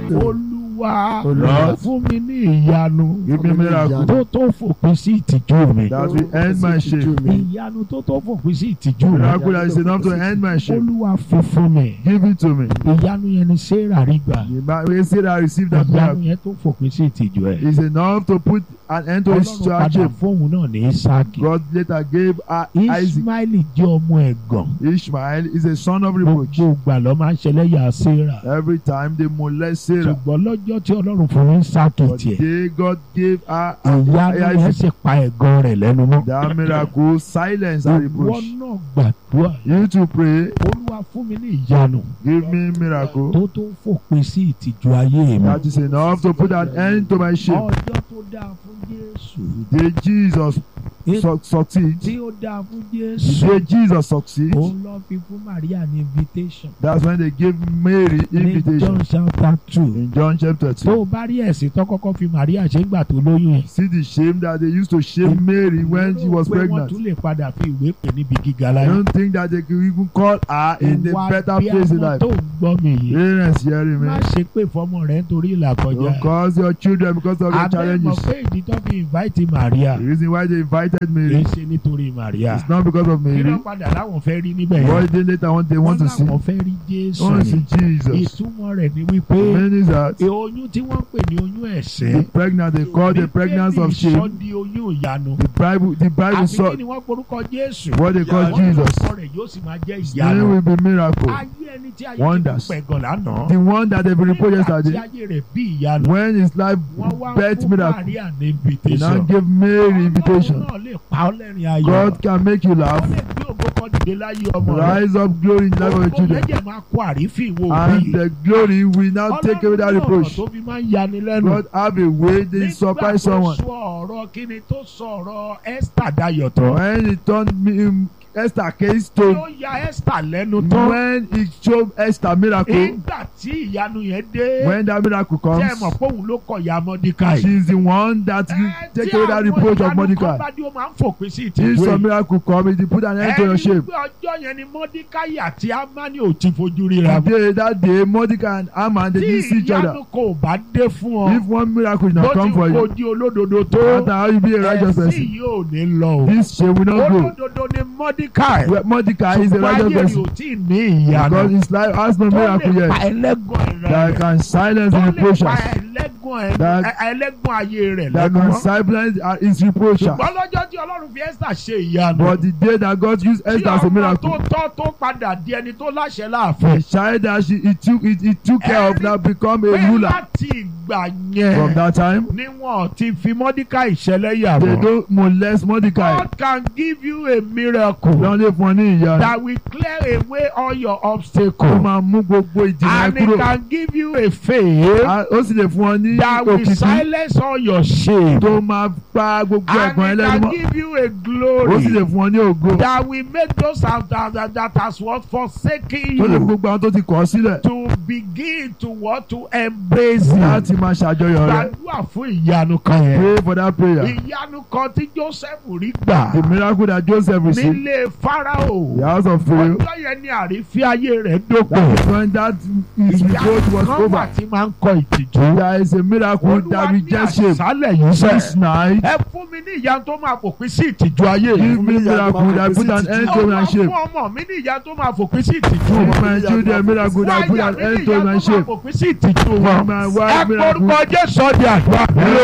olúwa Lord. fún mi ní ìyanu Give me miracle tó tó fòpin sí ìtìjú mi that will end my shame. ìyanu tó tó fòpin sí ìtìjú mi Miracle that is enough to end my shame. olúwa fi fún mi Give it to me. ìyanu yẹn ni sarah rí gbà The ma- we say that I received that ìyanu miracle yẹn tó fòpin sí ìtìjú ẹ is enough to put an end to his ọlọ́run padà shame. fóun náà ní isaki God later gave her Isaac. ismaili jẹ́ ọmọ ẹ̀gàn Ishmael is a son of reproach. gbogbo ìgbà ló máa ń ṣẹlẹ́yà sarah Every time they molest Sarah. ṣùgbọ́n lọ́jọ́ tí ọlọ́run fún ní isaki But tiẹ̀ they God gave her ìyanu yẹn Isaac. sì pa ẹ̀gàn rẹ̀ lẹ́nu mọ́ That miracle silence and ìwọ reproach. náà gbàdúrà You to pray, olúwa fún mi ní ìyanu give me miracle tó tó fòpin sí ìtìjú ayé mi that is enough to put an end to my shame. ọjọ́ tó dáa fún jésù Did Jesus su- succeed? tí ó dáa fún Did jésù Jesus succeed? òun lọ fi fún maria ní invitation That's when they gave Mary ní invitation john chapter two in John chapter tó 2. o bá rí ẹ̀sìn tó kọ́kọ́ fi maria ṣe ń gbà tó lóyún yẹn See the shame that they used to shame Mary when she was pé wọ́n pregnant. tún lè padà fi ìwé pè níbi gíga I láyé don't think that they could even call her in a better bí place in àwọn life. tó ń gbọ́ mi yìí Parents hearing me. má ṣe pé fọmọ rẹ nítorí ìlà kọjá Don't cause your children because of your abẹ́ mọ̀ challenges. pé ìdí tó fi invite maria The reason why they invited kì í Mary ṣe nítorí maria is not because of kí ló Mary. padà láwọn fẹ́ rí níbẹ̀ yẹn What they later on they want to see. láwọn fẹ́ rí They jésù want to ni see Jesus. ìtumọ̀ rẹ̀ ni wípé Meaning that e oyún tí wọ́n pè ní oyún the ẹ̀sìn pregnant they call the pregnancy of sọ shame. di oyún ìyanu The Bible the Bible àfi saw kí ni wọ́n porúkọ jésù what they call wọ́n Jesus. orúkọ rẹ̀ yóò sì máa jẹ́ Name ìyanu will be miracle. ayé ẹni tí ayé ti Wonders. pẹ̀gàn lánàá The one that they reported nígbà tí yesterday ayé rẹ̀ bí ìyanu when his life wọ́n wá birth fún miracle. maria ní He now invitation gave Mary invitation. ọlọ́run náà lè pa ọ́ lẹ́rìn ayọ̀ God can make you ó laugh. lè gbé ògo kan dìde láyé ọmọ rẹ̀ Rise up glory in the life of your ògo children. yẹn jẹ́ máa kó àrífín wo And bí the glory will now take away that ọlọ́run ní ọ̀rọ̀ reproach. tó fi máa ń yani lẹ́nu God have a way they nígbà surprise tó someone. sọ ọ̀rọ̀ kíni tó sọ ọ̀rọ̀ Esther dayọ̀ tán When he turned me, um, Esther case ló to ya Esther lẹ́nu tán when he showed Esther miracle, nígbà tí ìyanu yẹn dé when that miracle tí ẹ comes, mọ̀ pé òun ló kọ̀ ya Mọ́díkàì. she's the one that will take away that reproach of kan Mordecai. bá dé ó máa ń fòpin sí If ìtìjú some yìí. miracle come, it will put an end to your ẹni shame. pé ọjọ́ yẹn ni Mọ́díkàì àti Ámánì ò ti fojú ríra. Today, that day, Mordecai and Haman, they tí didn't see each other. ìyanu kò bá dé fún If ọ one miracle did bó not ti come for kò you, di olódodo no tó matter how you be a righteous ẹ̀sìn person, yóò ní lọ o. this shame will not go. olódodo ni Mọ́díkàì. Well, Mordecai is a ṣùgbọ́n righteous ayé rẹ̀ person ò tí ì ní ìyanu. because his life has no tó miracle lè pa yet ẹlẹ́gàn that rẹ̀. can silence tó the lè pa reproaches, ẹlẹ́gàn ẹ̀- That- ẹ- ẹlẹ́gàn ayé rẹ̀ that lẹ́nu can mọ́. silence uh, his reproaches. ṣùgbọ́n lọ́jọ́ tí Ọlọ́run fi Esther ṣe ìyanu. But the day that God used tí Esther as a ọmọ tó miracle, tọ́ tó padà di ẹni tó láṣẹ the láàfin. child that she he took it, he took care of now become a pé ruler. láti ìgbà From yẹn that time, ni wọn ti fi Mọ́díkàì ṣẹlẹ́yà they mọ́. don't molest Mordecai. God can give you a miracle Wọ́n lè fún ọ ní ìyá rẹ̀. that will clear away all your Ó obstacles. máa mú gbogbo ìdènà and it kúrò. can give you a faith A- Ó sì lè fún ọ ní that will òkìkí silence all your shame. tó máa pa gbogbo and ẹ̀gbọ́n it ẹlẹ́nu can mọ́. give you a Ó sì glory lè fún ọ ní ògo. that will make those that, that, that, that has what forsaken Tó lè fún you gbogbo àwọn tó ti kọ̀ ọ́ sílẹ̀ to begin to what to embrace you. láti máa ṣàjọyọ̀ rẹ̀. gbàdúrà fún ìyanu kan yẹn. Pray for that prayer. ìyanu kan tí Joseph rí gbà The miracle that Joseph received, nílé Fáráò. the house of Pharaoh, ọjọ́ yẹn ni àrífín ayé rẹ̀ dópin. that is when that his revolt was kan wà over. tí máa ń kọ ìtìjú. There is a miracle that Olúwa ní rejects shame. àṣálẹ̀ yìí This sẹ́. night, ẹ fún mi ní ìyanu tó máa fòpin sí ìtìjú ayé give yìí. me miracle that put an end to my Olúwa shame. fún ọmọ mi ní ìyanu tó máa fòpin sí ìtìjú For wọn. my children, miracle fún that put àyà an mi ní end to ìyanu my tó máa shame. fòpin sí ìtìjú For wọn. my ẹ wife, miracle. porúkọ Jésù ọdẹ àdúrà.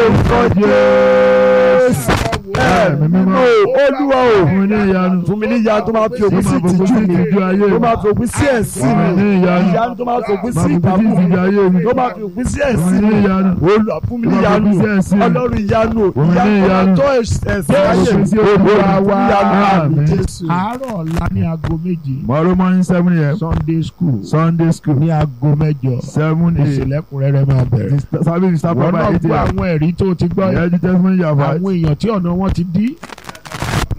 Lórúkọ Jésù. Ẹ̀mí mímọ́. olúwa o Fún mi ní ìyanu. fún mi ní ìyanu tó máa fi òpin sí Tó máa fòpin ìtìjú sí mi ìtìjú ayé tó mi. máa fi òpin sí ẹ̀sìn Fún mi mi ní ìyanu. ìyanu tó máa fi òpin sí Máa fòpin sí ìdààmú ìtìjú ayé mi. tó máa fi òpin sí Fún ẹ̀sìn mi ní mi ìyanu. olúwa fún mi ní Tó máa ìyanu fòpin sí ẹ̀sìn mi. ọlọ́run ìyanu Fún mi ní ìyanu tó ìyanu. máa tó ẹ̀sìn Tó ayé fòpin mi sí olúwa wa. ìyanu àmì Àmín. jésù. àárọ̀ ọ̀la ní aago méje Tomorrow morning seven a.m. Sunday school Sunday school ní aago mẹ́jọ seven a.m. ìsìlẹ̀kùnrẹ́rẹ́ máa bẹ̀rẹ̀. The service will start wọ́n by náà eight gbọ́ a.m. àwọn ẹ̀rí tó ti gbọ́ Yeah, the testimony you have àwọn heard. èèyàn tí ọ̀nà wọn ti dí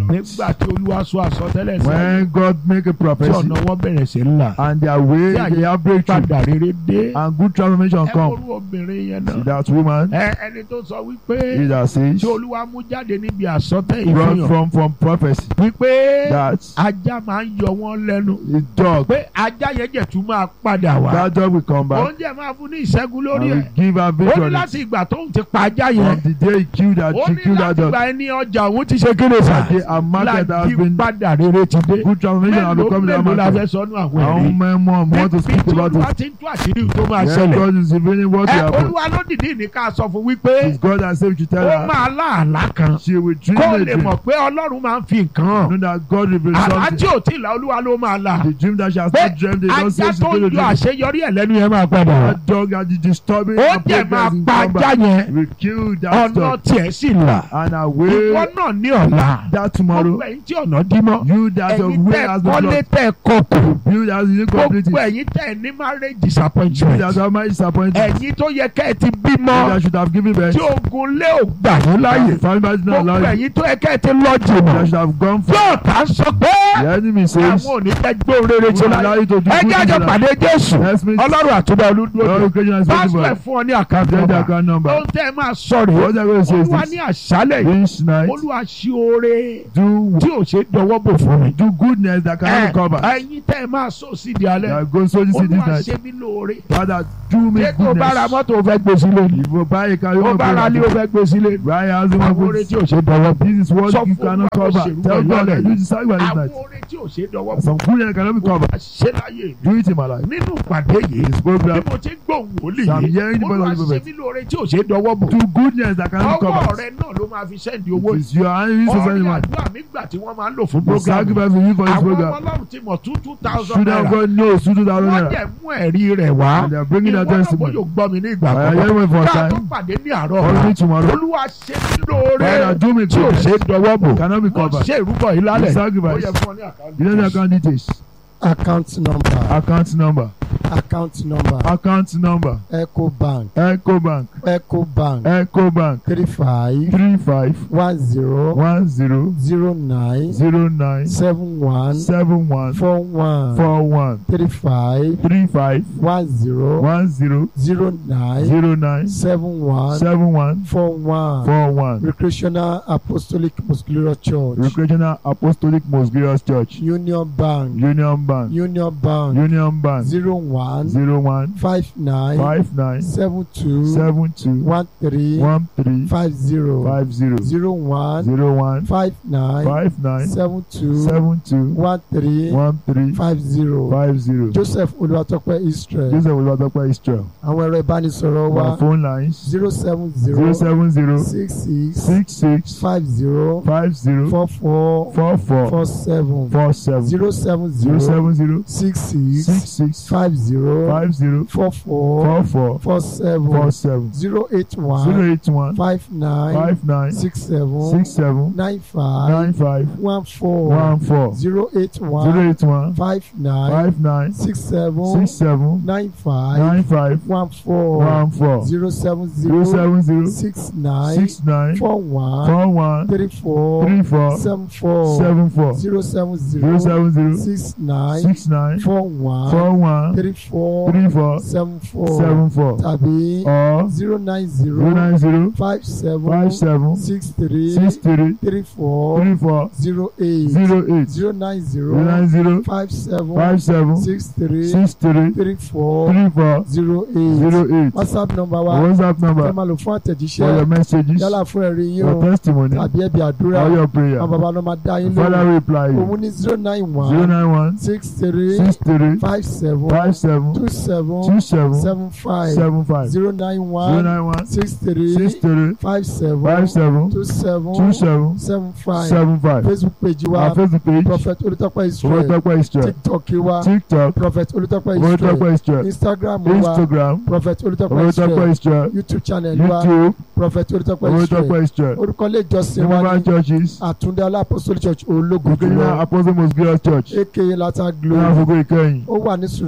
nígbà tí olúwa sọ àsọtẹ́lẹ̀ sí When God make a tí prophecy ọ̀nà wọn bẹ̀rẹ̀ sí ńlá and their way, tí they have breakthrough padà rere dé and good transformation ẹ come. kórú obìnrin yẹn See náà that woman, ẹ ẹni tó sọ wípé he that says, tí olúwa mú jáde níbi àsọtẹ́ run ìfihàn from from prophecy. wípé That ajá máa ń yọ wọ́n lẹ́nu the dog, pé ajá yẹn jẹ̀ tún máa padà wá that dog will come back oúnjẹ máa fún ní ìṣẹ́gun and lórí will ẹ̀ give her ó ní victory. láti ìgbà tóun ti pa ajá yẹn From the day he killed that, ó he ní killed that láti dog. ìgbà ẹni ọjà òun ti ṣe kéde sá That day a market has láti been padà rere ti dé good transformation has mélòó become in that mélòó la fẹ́ market. sọnù àwọn How ẹ̀rí many more want to níbi speak tí about olúwa it? ti ń tú àṣírí tó máa Yes, ṣẹlẹ̀ God is revealing what ẹ will happen. olúwa ló dìde ní ká sọ fún wípé It's God that said you tell ó her máa láàlá kan she will dream kó a lè dream. mọ̀ pé ọlọ́run máa ń fi nǹkan hàn Know that God reveals àlá tí something. ò tí ì la olúwa ló máa la The dream that she has pé not dreamed, they don't say ajá she's tó going to ń yọ dream. àṣeyọrí ẹ̀ lẹ́nu yẹn máa padà wá That dog that is disturbing ó her dẹ̀ máa progress in pa ajá combat. yẹn We kill that ọ̀nà dog tiẹ̀ sì là and ìwọ away náà ní ọ̀la that tomorrow. gbogbo ẹ̀yin tí ọ̀nà dí mọ́ You that your ẹ̀yin way tẹ́ has been kọ́lé blocked. tẹ́ kọkù You that is incomplete. gbogbo You ẹ̀yin tẹ́ ní marriage that disappointment have my disappointed. ẹ̀yin tó yẹ kẹ́ ẹ ti You bímọ that should have given birth. tí ogun lé ò gbà yín láàyè Family did not gbogbo allow you. ẹ̀yin tó yẹ kẹ́ ẹ ti lọ You jìnnà that should have gone for. yóò tá sọ pé The enemy says. àwọn ò ní fẹ́ gbé rere We ṣe will allow láyé you to do ẹ good jẹ́ àjọ things. pàdé Jésù Let's meet. ọlọ́run àtúndà Lord, olúdúró occasion is pásítọ̀ ẹ̀ possible. fún ọ ní àkáǹtì Get the nọ́mbà account number. ohun tẹ́ ẹ máa sọ rèé What I'm going to say is olúwa this. ní àṣálẹ̀ yìí This night, olúwa ṣí oore do tí ò ṣe dọwọ́ bò fún mi. do goodness that cannot be covered. ẹ̀yin tẹ́ ẹ máa sọ sí di alẹ́ That goes so this this olúwa night. ṣe mí lóore. Father, do me ṣé tó bá ra goodness. mọ́tò ó fẹ́ gbé sílé ni If you buy a car, you ó want bá ra ilé ó to fẹ́ gbé sílé ni buy a house, you àwọn want oore to tí ò ṣe dọwọ́ bò. This is what Sọ you fún cannot Olúwa cover. òṣèlú Tell pẹ̀lú God that ọ̀lẹ́ you decide by this àwọn night. oore tí ò ṣe dọwọ́ bò. Some goodness cannot be covered. ṣe láyé mi. Do it in my life. nínú ìpàdé yìí This bí program, mo ti ń gbóhùn wòlíì I'm yìí hearing the voice olúwa of the ṣe prophet. mí lóore tí ò ṣe dọwọ́ bò. Do goodness that cannot be ọwọ́ covered. rẹ náà ló máa fi sẹ́ndì owó It's your hand to send ọ̀rẹ́ money. àdúrà mi gbà tí wọ́n máa ń lò fún The program sacrifice we use for this àwọn ọmọ program. ọlọ́run ti mọ̀ two two thousand Children of naira God knows two thousand wọ́n naira. dẹ̀ mú ẹ̀rí rẹ̀ wá And they are bringing ìwọ their náà testimony. bóyá gbọ́ mi ní ìgbà I am kan hearing for ká tó time. pàdé ní àárọ̀ Call me ọ̀la tomorrow. olúwa ṣe mí lóore Father, do me tí ò ṣe goodness. dọwọ́ bò Cannot be mo covered. ṣe ìrúbọ yìí lálẹ́ The ó sacrifice. yẹ fún ọ ní àkáǹtì. You know the account details. account number Account number. account number Account number. eco bank Echo Bank. eco bank Echo Bank. three five Three five one zero one zero zero nine zero nine seven one seven one four one four one three five three five one zero one zero zero nine zero nine seven one seven one four one four one. recreational apostolic muscular church Recreational Apostolic Most Glorious Church. union bank Union Bank. union bank Union Bank. zero one Zero one five nine five nine seven two seven two one three one three five zero five zero zero one zero one five nine five nine seven two seven two one three one three five zero five zero. joseph olùwàtọ́pẹ́ israel Joseph Olùwàtọ́pẹ́ Israel. àwọn ẹ̀rọ ìbánisọ̀rọ̀ wa Our phone lines zero seven zero zero seven zero six six six six five zero five zero four four four four four seven four seven zero seven zero zero seven zero six six six six five zero five zero four four four four four seven four seven zero eight zero one eight one five nine five nine six seven six seven nine five nine five one four one four zero eight zero one eight one five nine five nine six seven six seven nine five nine five one four one four zero seven zero zero seven zero six nine six nine four one four one three four three four seven four seven four zero seven zero zero seven zero six nine six nine four one four one three four three four seven four seven four tàbí or zero nine zero zero nine zero five seven five seven six three six three three four three four zero eight zero eight zero nine zero zero nine zero five seven five seven six three six three three four three four zero eight zero eight whatsapp number wa WhatsApp ẹ number máa lò fún for your àtẹ̀jíṣẹ́ messages yálà fún ẹ̀rí yín your o testimony tàbí ẹ̀bí àdúrà or your prayer àwọn bàbá ló máa dá yín father lóhùn reply you òun ní zero nine zero one nine one six three six three five seven five seven two seven two seven seven five seven five zero nine zero one nine one six three six three five seven five seven two seven two seven seven five seven five facebook page wa our Facebook page prophet olùtọ́pẹ́ israel Olùtọ́pẹ́ Israel tiktok wa TikTok prophet olùtọ́pẹ́ israel Olùtọ́pẹ́ Israel instagram wa Instagram prophet olùtọ́pẹ́ israel Olùtọ́pẹ́ Israel youtube channel wa YouTube prophet olùtọ́pẹ́ israel Olùtọ́pẹ́ Israel orúkọ ilé ìjọsìn wa Jehovah ní churches àtúndé alápòsólì church ológun Christian jùlọ Apostle Most Glorious Church aka lata ní glory àfọ̀gọ́ ìkẹyìn ó wà ní surajo street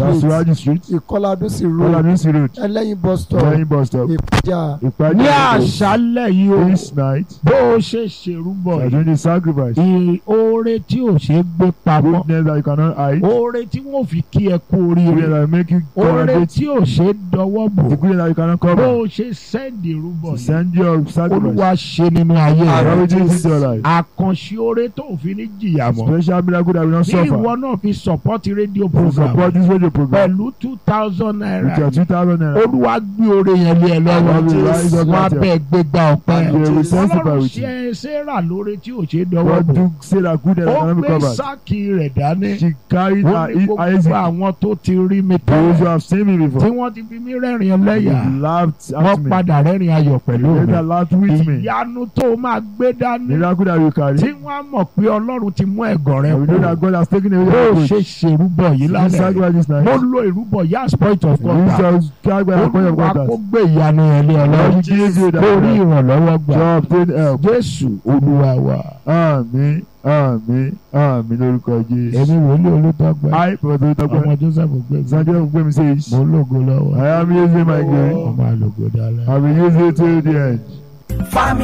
street Suraju street. ìkọládúnsì road Oladusi road. ẹlẹ́yin bus stop Lẹ́yìn bus stop. ìpàjà Ìpàdé ní àgbò. àṣálẹ̀ yìí o This night. bó o ṣe ṣèrúbọ We are yìí doing the sacrifice. ì- oore tí ò ṣe é gbé pamọ́ Goodness that you cannot hide. oore tí wọ́n fi kí ẹ kú Goodness oríire that will make you oore congratulate. tí ò ṣe é dọwọ́ bò The goodness that you cannot bó cover. o ṣe sẹ́ndì ìrúbọ To yìí send your sacrifice. olúwa ṣe nínú ayé God rẹ will do this in your life. àkànṣe oore tó ò fi ní jìyà mọ́ Special miracle that will not tí suffer. ìwọ náà fi sọpọ́tì rédíò To program support this radio program. pẹ̀lú two thousand With naira your two thousand naira. olúwa gbé oore yẹn lé ẹ lọ́wọ́ God will rise up wọn with you. abẹ́ gbégbá ọpẹ́ And they will testify ọlọ́run with you. ṣe sarah lóore tí ò ṣe é dọwọ́ God bò do say that goodness that ó cannot be gbé covered. sáàkì rẹ̀ dání She carried ó her ní gbogbo Isaac. àwọn tó ti rí mi Those who tẹ́lẹ̀ have seen me tí before. wọ́n ti fi mí rẹ́rìn ẹlẹ́yà They laughed wọ́n at me. padà rẹ́rìn ayọ̀ pẹ̀lú They mi that laughed with me. ìyanu tó máa gbé dání Miracle that you carry. tí wọ́n á mọ̀ pé ọlọ́run ti mú ẹ̀gàn rẹ And we know kú that God has taken away bó your o reproach. ṣe ṣèrúbọ yìí This lálẹ́ sacrifice this night. mo lo ìrúbọ yìí as point of Use contact your sacrifice as point of olúwa kó contact. gbé ìyanu yẹn lé Lord, ọlọ́run we give you that kó rí help. ìrànlọ́wọ́ gbà To obtain help. jésù olúwa wa Àmín, àmín, àmín lórúkọ èmi Jésù. wòlíì olùtọ́gbà I, Prophet ọmọ Olutọpẹ, joseph gbẹ̀gbẹ̀ Sanjay Ogungbemi says, mo lógo lọ́wọ́ I am using my grace. ọmọ àlògò dálẹ́. I will use it till the end.